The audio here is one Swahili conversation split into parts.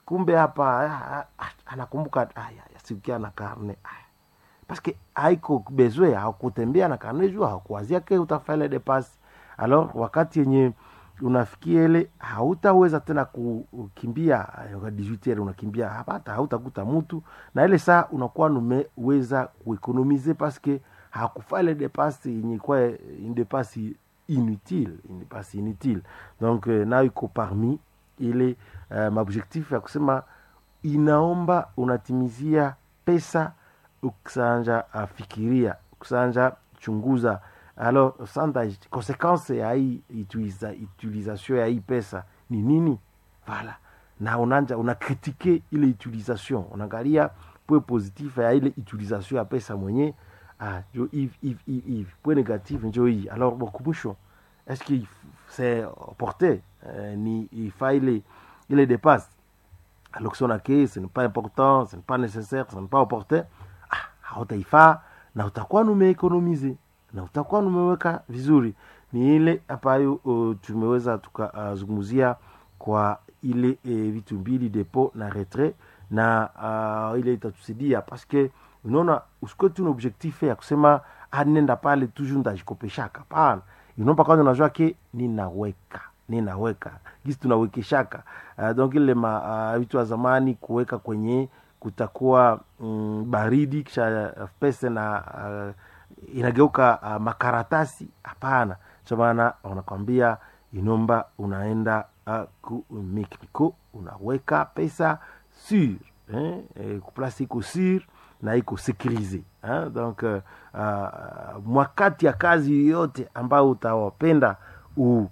kumbe hapa ah, ah, anakumbuka aya sikia na karne aya paske haiko bezwe hakutembea na karne juu hakuwazia ke utafanya depasi alors wakati yenye unafikia ile hautaweza tena kukimbia eh, 18 heures unakimbia hapata hautakuta mtu na ile saa unakuwa numeweza kuekonomize paske hakufaa ile depasi yenye kwa une depasi inutile une depasi inutile donc eh, nayo iko parmi ile uh, maobjectif ya kusema inaomba unatimizia pesa ukisanja uh, fikiria ukisanja chunguza alors sanda konsequence ya hii utiliza, utilisation ya hii pesa ni nini voilà na unanja unakritike ile utilisation unaangalia point positif ya ile utilisation ya pesa mwenye ah, jo hivi hivi hivi hivi point négatif njo hii alors bokumbusho est-ce que c'est porté euh, ni ifaa ile ile dépasse alors que si on a que ce n'est pas important ce n'est pas nécessaire ce n'est pas opportun ah, hautaifaa na utakuwa numeekonomize na utakuwa numeweka vizuri ni ile ambayo uh, tumeweza tukazungumzia uh, kwa ile uh, vitu mbili depo na retrait na uh, ile itatusaidia paske unaona usikuwe tu na objectif ya kusema ah, nenda pale toujours ndajikopeshaka pana inomba kwanza unajua ke ninaweka ninaweka gisi tunawekeshaka uh, donc ile ma uh, vitu wa zamani kuweka kwenye kutakuwa mm, baridi kisha uh, pesa na uh, inageuka uh, makaratasi hapana cho maana wanakwambia inomba unaenda uh, ku mikmiko unaweka pesa sur eh, eh, kuplasi iko sur na iko sekurize eh? donc uh, uh, mwakati ya kazi yoyote ambayo utawapenda u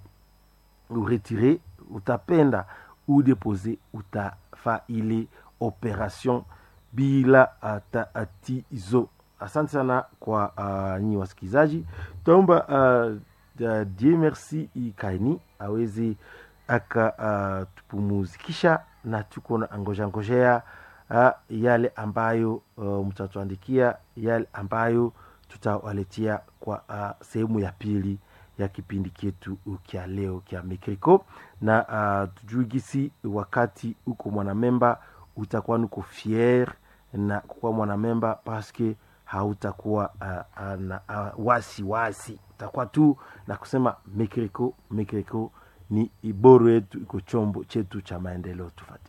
uretire utapenda udepose utafa ile operation bila tatizo asante sana kwa uh, nyi wasikilizaji taomba uh, uh, die merci ikaini aweze akatupumuzikisha uh, na tuko na ngojea ngojea uh, yale ambayo uh, mtatuandikia yale ambayo tutawaletea kwa uh, sehemu ya pili ya kipindi chetu kya leo kya mikriko na uh, tujui gisi wakati uko mwanamemba utakuwa nuko fier na kukuwa mwanamemba paske hautakuwa uh, uh, na uh, wasi wasi utakuwa tu na kusema mikriko mikriko ni iboro yetu iko chombo chetu cha maendeleo tufati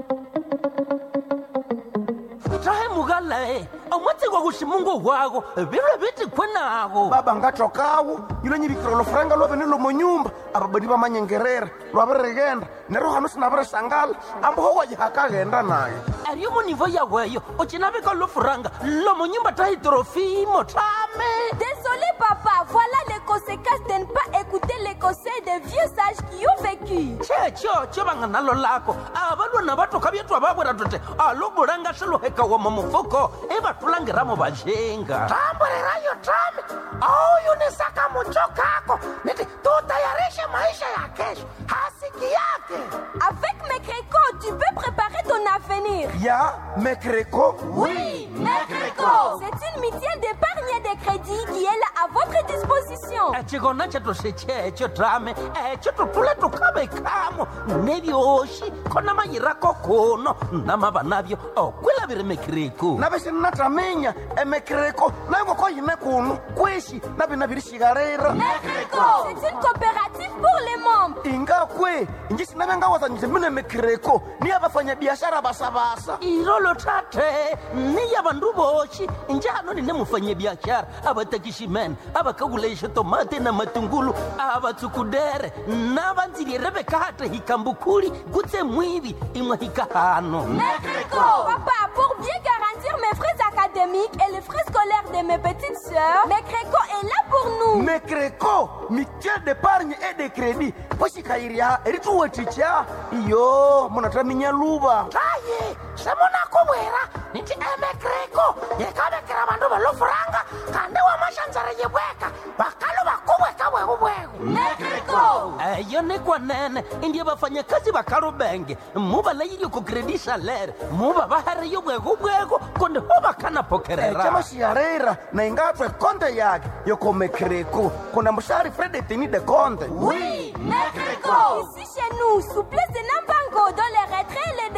tahe mugalae omwatsigwa kuximungu wako bilwe biti kwenago baba ngatokawo yilo nyivikira lofuranga lwavene lomonyumba ababadi bamanyengerera lwavirigenda nero hano sinavirisangala amboho wajihakaghenda naye ariyo munivo yaweyo ucinavika lofuranga lomonyumba tahi trofimo tame Désolé papa, voilà les conséquences de ne pas écouter les conseils des vieux sages qui ont vécu. checho cho vanga nalo lako avalwana vatoka vyetu avavwera tote alobulanga swiluheka wama mufuko ivatulangiramo vajenga tamburirayo tame auyunisaka mucho kako niti tutayarishe maisha ya kesho hasiki yake Avec mes crécots, tu peux préparer ton avenir. ya mekreko Oui, Mecreco C'est une mutuelle d'épargne et de crédit qui est là à votre disposition. echikona chetu sichecho tame echo tutule tukavekamo nevyoxi kona mayirako kuno namava navyo okwilaviri mekiriku navisinataminya emekreko nayongoko yine kuno kwishi navinavirixikarira Mecreco C'est une coopérative pour les membres. ingakwe inji sinavengawazanyise mine mekreko niya vafanyabiashara basabasa irolo tate niya vandu voxi njano nine mufanyabiaxara avatakiximene avakakulaixa tomate na matungulu avatsukudere na vandzilire vekate hikambukuli kutse mwivi imwe hikahano Mecreco Papa, pour bien garantir mes frais académiques et les frais scolaires de mes petites sœurs, Mecreco est là pour nous. mekreko mutuelle d'épargne et de crédit poxikayiriha erituweticha iyo munataminya luva taye semunakuvwera niti emekreko yekavekera vandu valofuranga kandi wamaxandzara yivweka vakalo vakuvweka vwekuvweku Mecreco eyo ni kwanene indiye vafanyakazi va kalubenge mu va layilyo ku credit salere mu va va hariyo bwekubweko kundi ho va kana pokerera chamaxiharera na ingatwe konte yake yoko mekreko kuna mushari fredetini de konte Oui, Mecreco Ici chez nous, souplesse de Nambango dans les retraits et les